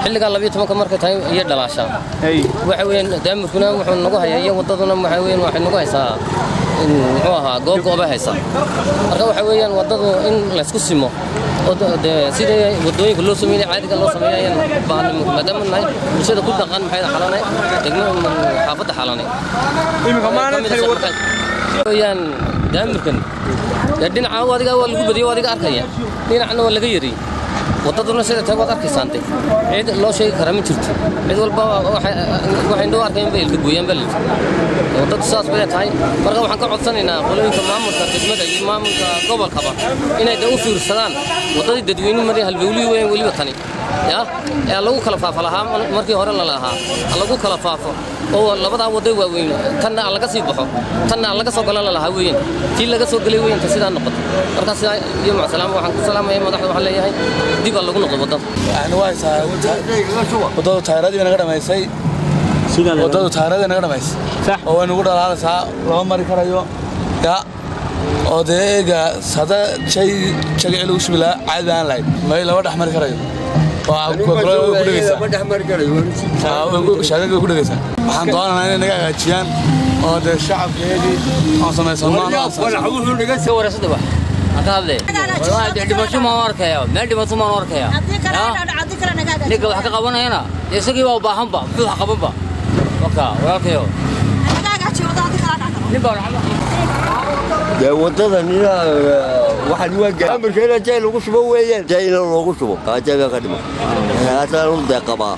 xilligaa labiyo tobanka markay tahay iyo dhalaashaa waxa weeyaan daamirkuna wuxuu nagu hayaa iyo waddaduna waxa weeyaan waxay nagu haysaa muxuu ahaa goob goobay haysaa marka waxa weeyaan waddadu in laysku simo oo dee sidii waddooyinka loo sameeyay caadiga loo sameeyo ayaan baahnay maadaama nahay bulshada ku dhaqan maxay xalanay degmo xaafadda xalanay iminka maalin tani wadda weeyaan daamirkan dee dhinaca adiga waa lagu badiyo adiga arkaya dhinacna waa laga yariyey waddaduna sida tahay waad arkaysaante cid loo sheegi karaa ma jirto cid walba waxay indhoo arkayn bay ilka gooyaan baa layidhi waddadu saas bay tahay marka waxaan ka codsanaynaa qolooyinka maamulka degmada iyo maamulka gobolkaba inay de u fiirsadaan waddadii dadweynuhu maray halbowlihii weyn weliba tani ya ee lagu kala faafo lahaa markii hore la lahaa lagu kala faafo oo labadaa waddo waaweyn tanna aan laga sii baxo tanna aan laga soo galan la lahaa weeyaan tii laga soo gelay weeyanta sidaa noqoto marka sidaa iyo macasalaama waxaan ku salaamaya madaxda waxaan leeyahay dib aa lagu noqdo waddada yani waa haysaa waddadu taayiradii naga dhamaysay waddadu taayiradii naga dhamaysay oo way nagu dhalaalaysaa lama mari karayo ya oo dee eega hadda shay jagaci lagu shubi lahaa caadi aan lahayn may lama dhex mari karayo shaagaga ku dhegaysaa waxaan doonanaa inay naga hagaajiyaan oo dee shacabkeedii aan samaysano dhimasho maan arkaya meel dhimato maan arkaya ninka wax ka qabanayana isagii baa u baahanba muxuu wax qabanba marka walaalkayo nin baa dee waddadan inaa waxaan waa gaamirka inaa jay lagu shubo weeyaan jay ina loogu shubo jayga ka dhima haasaan u deeqabaa